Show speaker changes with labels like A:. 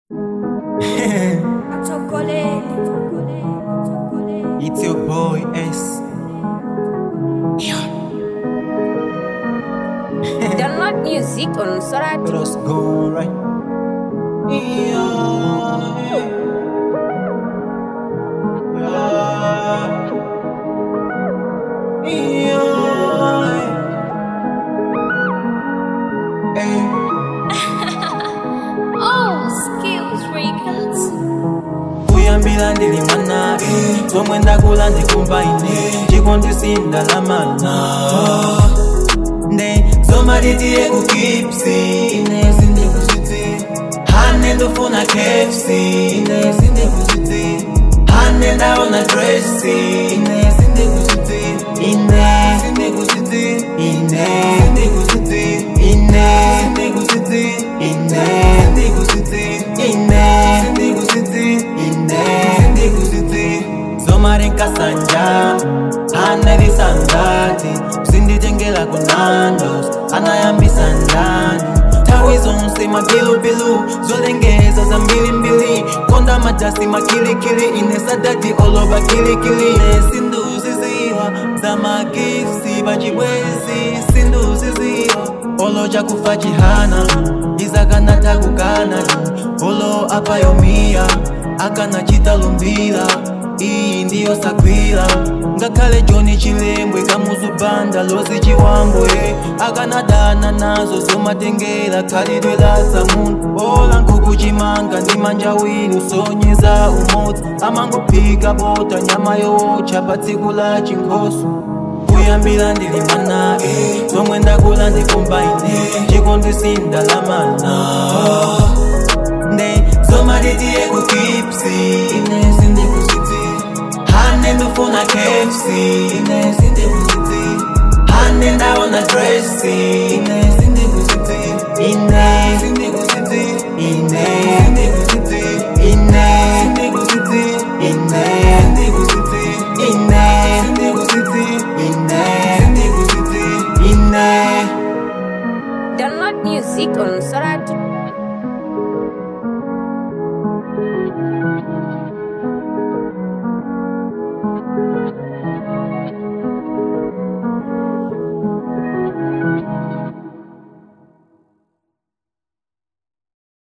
A: Chocolate, chocolate, chocolate.
B: It's your boy S.
A: Download music on Sorat.
B: Let us go right.
C: Oh, skills records.
B: kuyambira ndili mwana eh, zomwe ndakula ndikumva ine chikondisinda lamana nde zomalitiye kukipsi ine sindikuziti hane ndofuna kefsi ine sindikuziti hane ndaona dresi ine sindikuziti ine sindikuziti ine sindikuziti ine sindikuziti ine sindikuziti ine sindikuziti ine sindikuziti zomari nkasanja anarisangati zinditengela kunandos anayambisa ndani tawi zonse mabilubilu zolengeza za mbilimbili konda madasi makilikili inesadadi oloba kilikili nesinduziziwa za magifsi bacibwezi sinduziziwa olo cakufa cihana izakanata kukana olo apayomiya akana citalumbila iyi ndiyo sagwila ngakhale joni chilembwe kamuzubanda lozi chiwambwe akanadana nazo zomatengera khalidwe la samuntu ola nkhuku chimanga ndi manja awiri usonyeza umodzi amangophika bota nyama yowocha pa tsiku la chinkhoso kuyambira ndili mwana eh, zomwe ndakula ndikumva ine chikondisinda lamana nde zomalitiye kukipsi ine sindikuziti hane ndofuna kefsi ine sindikuziti hane ndaona dresi ine sindikuziti ine